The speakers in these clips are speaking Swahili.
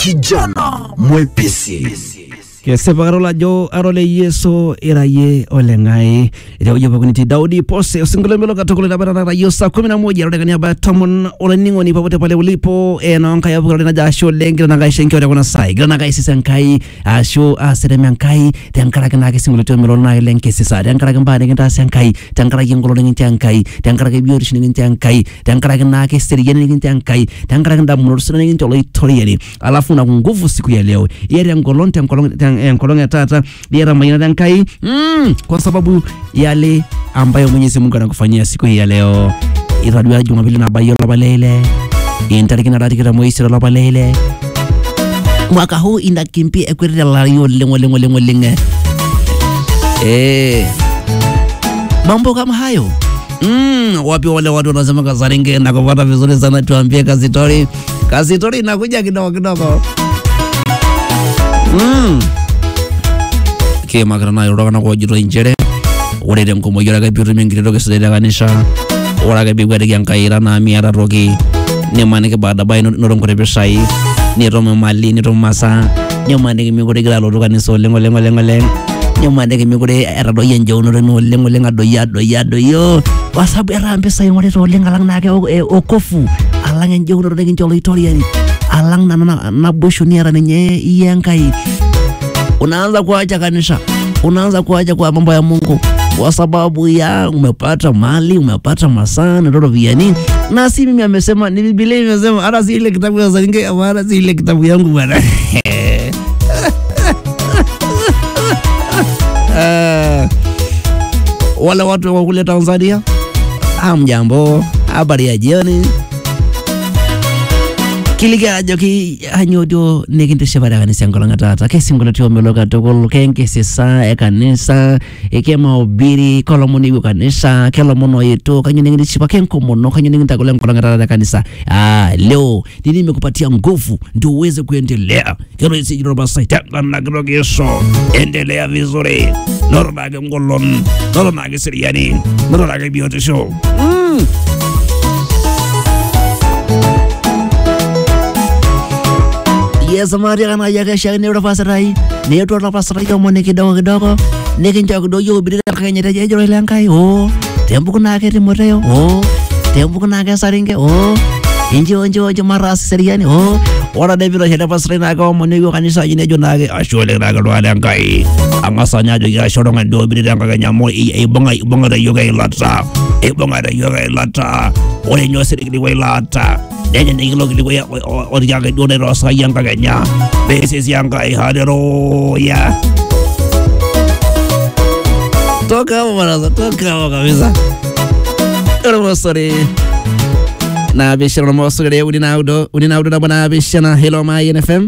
kijana mwepesi kesipa karola ajo arole yeso iraye oleng'ai itewueji pookin itii daudi pose osinkolio melo katukul itabatata yiok saa kumi na moja arode kaniaba tomon olainining'oni popote pale ulipo enonkai apukirore najo ashe oleng gira nakai shenkio tekuna sai gira nakai sisa enkai ashu aserem enkai tenkaraki naake sinkolioitio melolo naake lenkisisa tenkaraki mbaa nikintaasa enkai tenkaraki engolon nikintia enkai tenkaraki biotisho nikintia enkai tenkaraki naake seriani nikintia enkai tenkaraki ndamunot sidan nikintia oloitoriani alafu na nguvu siku ya leo iyata engolon tenkolong ten- enkolong ya tata iyata mayianata enkai mm, kwa sababu yale ambayo mwenyezi mungu anakufanyia siku hii ya leo itadua jumapili nabayie olapa leile intarikini are tikitam oisiet olapa leile mwaka huu inakimbia ekwetete lari oleng oleng oleng oleng eh. eh. mambo kama hayo Mm, wapi wale watu wanasema Kasaringe na kupata vizuri sana, tuambie Kasitori. Kasitori inakuja kidogo kidogo. Mm. kiimakita naaji iltung'anak oojito inchere ore tenkumoi ore ake piitum enkiti toki sidai te kanisa ore ake piikwetiki enkai ira naa miata toki nimaniki baadaye inoto nkuti pisai nitum imali nitum masaa nimaniki mekure igira alotu kanisa oleng oleng oleng oleng nimaniki mekure etadoyie enjeunoto ino oleng oleng adoyio adoyio adoyio kwa sababu etaa mpisai ing'orita oleng alang naake o- e- okofu alang enjeunoto nikincho oloitoriani alang nana na- naboisho niata ninye iye enkai unaanza kuacha kanisa, unaanza kuacha kwa mambo ya Mungu kwa sababu ya umepata mali, umepata masaa na roviani. Na si mimi amesema, ni Biblia imesema, hata si ile kitabu ya Zaringe, hata si ile kitabu yangu bwana. Ah, wale watu wa kule Tanzania, hamjambo, habari ya jioni kiliki ajoki anyoo duo nikintishipare kanisa enkolong e taata kesinkolioitio omelok katukul kenkisisa e kanisa kemaubiri kolomon iwuo kanisa kelomon oetuo kanyo nikintishipa kenkomono kanyo nikintagolo enkolong e taata te kanisa ah, leo nini imekupatia nguvu ndio uweze kuendelea kero isijiro masai tengana kidogo Yesu endelea vizuri noto nake ngolon noto nake seriani noto nake biotisho mm. yesamari kana yake shaka ne rapasrai ne to rapasrai yo mone kidogo kidogo ne kinja kidogo yo bidira kanya te jejo ile nkai o tembu kuna ke timoteo o tembu kuna ke saringe o inji onji onji maras seriani o ora de biro hede pasrai na ka mone yo kanisa jine jo nage ashole na ka rwale nkai angasa nyajo ya shoro ngado bidira kanya mo e bonga bonga da yoga ilata e bonga da yoga ilata ore nyosiri kidi ilata nenya nikilo kili ya ori yanga done rosa yanga kenya beses yanga haleluya toka hapo baraza toka hapo kabisa ora mosori na bishana mosori uni naudo uni naudo na bwana bishana hello my nfm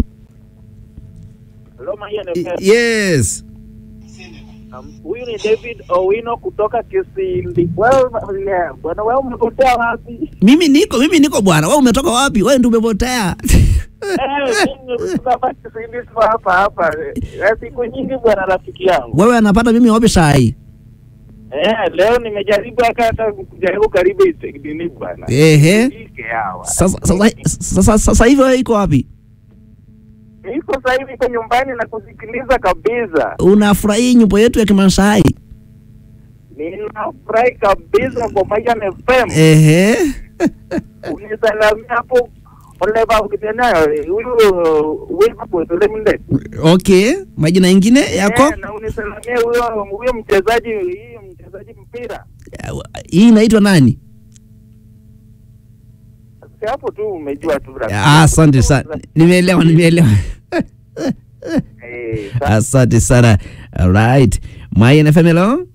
Hello, Mayan FM. yes Um, Huyu ni David Owino kutoka Kisindi. Well, yeah, bwana wewe umepotea wapi? mimi niko mimi niko bwana wewe umetoka wapi wewe ndio umepotea Eh, mimi kutoka hapa Kisindi sio hapa hapa. Eh, Siku nyingi bwana rafiki yangu. wewe anapata mimi wapi sai Eh, leo nimejaribu hata hata kujaribu karibu isekidini bwana. ehe Ike hawa. sasa sasa sasa sasa hivi wewe iko wapi Niko sasa hivi kwa nyumbani na kusikiliza kabisa. unafurahia nyimbo yetu ya kimasai Ninafurahi kabisa kwa Mayan FM. ehe Unisalamia hapo ole babu kitena huyu Wilma Kwetole Minde. okay majina ingine yako Eh, na unisalamie huyo huyo mchezaji hii mchezaji mpira. hii inaitwa nani Si hapo tu umejua tu rafiki. Ah, asante sana nimeelewa nimeelewa Eh, sa- asante sana alright my nfm hello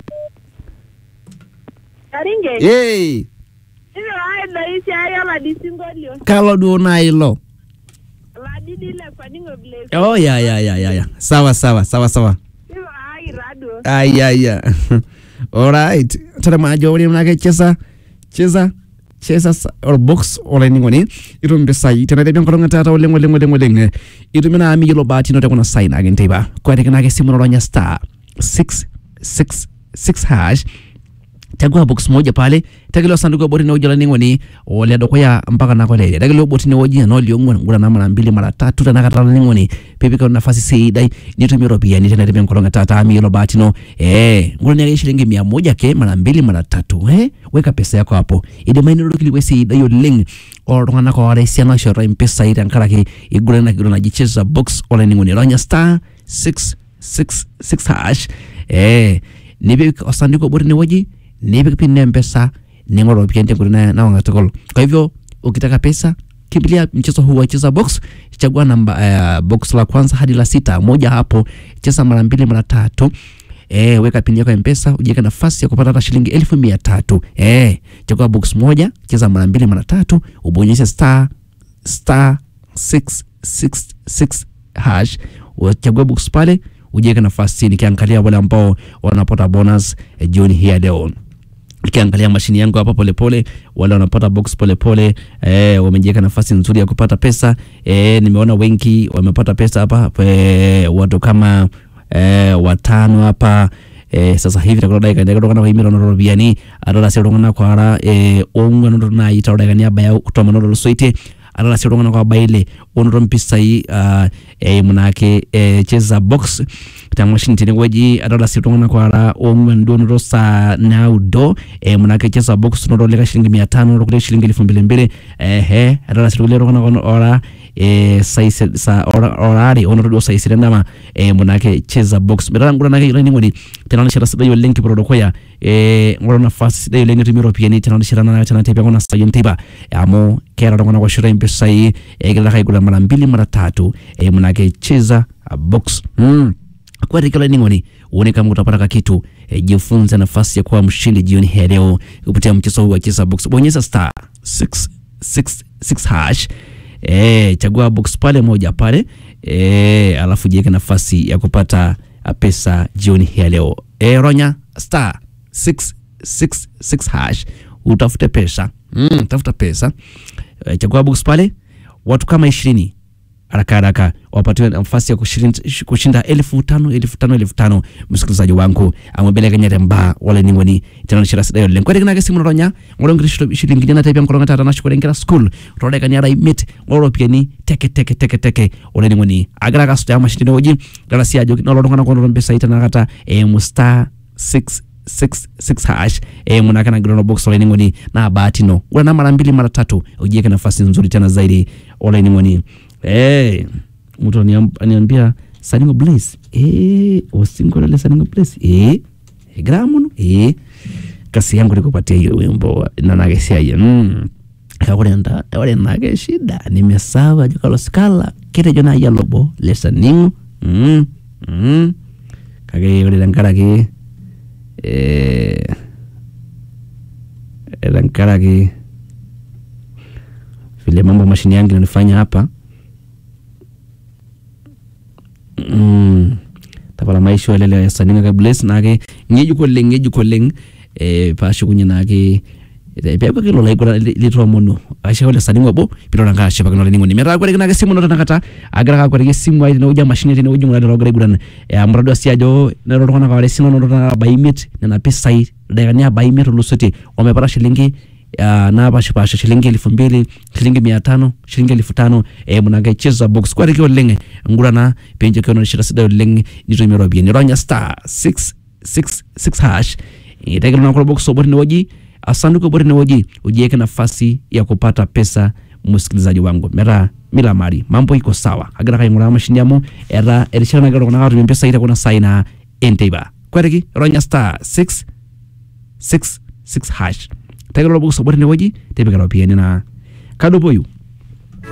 Karinge, hey hivyo hayo maisha hayo madisingolio kalo duo nailo ladidile kwaningo bless oh ya ya ya ya ya sawa sawa sawa sawa hivyo hai rado ayaya alright tata majo uri mnake chesa chesa chesa sa- or box olaining'oni itum mpisai tenaitebi enkolong tata oleng oleng oleng oleng itum naa miyiolo bahati ino tekuna sai naake nteipa kwetikinake simu nolonya star 666 hash chagua box moja pale tegelo sanduku ya boti ne woji laning'oni ole dukuya mpaka nakolele tegelo boti ne woji enoliong'uan ngura na mara mbili mara tatu tenakata laning'oni pipika nafasi sidai nitumie ropiani tena tipe nkolong etata miyiolo bahati ino eh ngura niake shilingi mia moja ke mara mbili mara tatu eh weka pesa yako hapo idimayu ninoto kilikuwa sidai oleng oltung'anak oora esiana oishoritae impisai tenkaraki iguran ina kiguran naji cheza box olainining'oni ronya star 666 hash eh nipik osanduku obo tinewueji nipik pin ya mpesa ning'oru ropiani tenkoitoi na- nawang'a tukul kwa hivyo ukitaka pesa kimbilia mchezo huu wa cheza box chagua namba uh, box la kwanza hadi la sita moja hapo cheza mara mbili mara tatu Eh, weka pini yako ya mpesa ujiweke nafasi ya kupata hata shilingi elfu mia tatu eh, chagua box moja cheza mara mbili mara tatu ubonyeze star star 666 hash uchague box pale ujiweke nafasi nikiangalia wale ambao wanapata bonus eh, jioni hii ya leo nikiangalia mashini yangu hapa polepole wale wanapata box polepole eh, wamejiweka nafasi nzuri ya kupata pesa eh, nimeona wengi wamepata pesa hapa eh, watu kama eh, watano hapa eh, sasa hivi takulo dakika ndeke tokana kwa imiro noro ropiani atala sio tokana kwa ara eh, ongwa noro na ita dakika ya baya kutoma noro soite atala sio tokana kwa baile onoro mpisai uh, eh, munake eh, cheza box ta mashini tene weji atala sio tokana kwa ara ongwa ndo noro sa naudo eh, munake cheza box noro leka shilingi 500 noro kule shilingi 2200 eh he atala sio tokana kwa ora eh, saise sa ora orari onotodo saisire ndama eh, munake cheza box betala ngura nake yoni ngoni tenana shira sida yolen ki prodo koya eh, ngura nafasi sida yolen tumi ropiani tenana shira na tena tepa kona sayon tiba amo kera ngona kwa shira mpesa hii eh, kila kai kula mara mbili mara tatu eh, munake cheza uh, box mm. kwa rikala ningoni uone kama utapata kitu e, jifunze nafasi ya kuwa mshindi jioni hii ya leo kupitia mchezo huu wa cheza box bonyeza star 666 hash e, chagua box pale moja pale e, alafu jiweke nafasi ya kupata a, pesa jioni hii ya leo e, ronya star 666 hash utafute pesa mm, tafuta pesa e, chagua box pale watu kama ishirini haraka haraka wapatiwe nafasi ya kushinda, kushinda elfu tano elfu tano elfu tano msikilizaji wangu amwebelekanyate mba wale ningoni tenanishira sidayo len kwetekinake simu noronya ngolongiri shilingini natepia nkolonga tata nashukulengera school todekaniara imit ngoloropiani teke teke teke teke ole ningoni agira kasuta ya mashindino oji galasi ajo nolotungana konoto mpesa itanakata e musta 6 66 hash eh, munake na grono box ole ningoni na bahati no ula na mara mbili mara tatu ujiweke nafasi nzuri tena zaidi ole ningoni eh mtu aniam- aniambia saningo blaze eh usingolele saningo blaze eh eh, gramuno eh kasi yangu nikupatia hiyo wimbo na nagesia mm kakurenda ore nake shida nimesawa jokalosikala kitejo naya lobo lesaningo mm mm kake ore tenkaraki eh, tenkaraki vile mambo mashini yangu inanifanya hapa mm, tapala maisha elele esaninga ka bless nake ng'ejuk oleng ng'ejuk oleng eh, paashukunye nake peeku ake lola igura litoomono ashe ole saningo obo pilola nka ashipakino laining'oni metaa kore kinake simu no tenakata agira kakwetiki esimu ai tenewueji emashini tenewueji ng'ura lelo ogira aiguran eh, amu tadua sii ajo nero iltung'anak oora esiana noto tenakata aba imiet nena pisai ildaikani aba imiet otulusoitie omepata shilingi uh, napashipasha shilingi elfu mbili shilingi mia tano shilingi elfu tano eh, munake cheza box kwariki oleng ngurana penjo kiononishira sidai oleng nitumie ropiani ronya star 666 hash itekilona kulo box obo tinewueji asanduku obo tinewueji ujiweke nafasi ya kupata pesa msikilizaji wangu metaa mila mari mambo iko sawa agira kaing'uraa mashini amu eta erishata nagira iltung'anak atumie mpisai tekuna sai naa enteipa kweriki ronya star 6 66 hash tekelo box obo tinewueji tipika ropiani naa kadupoyu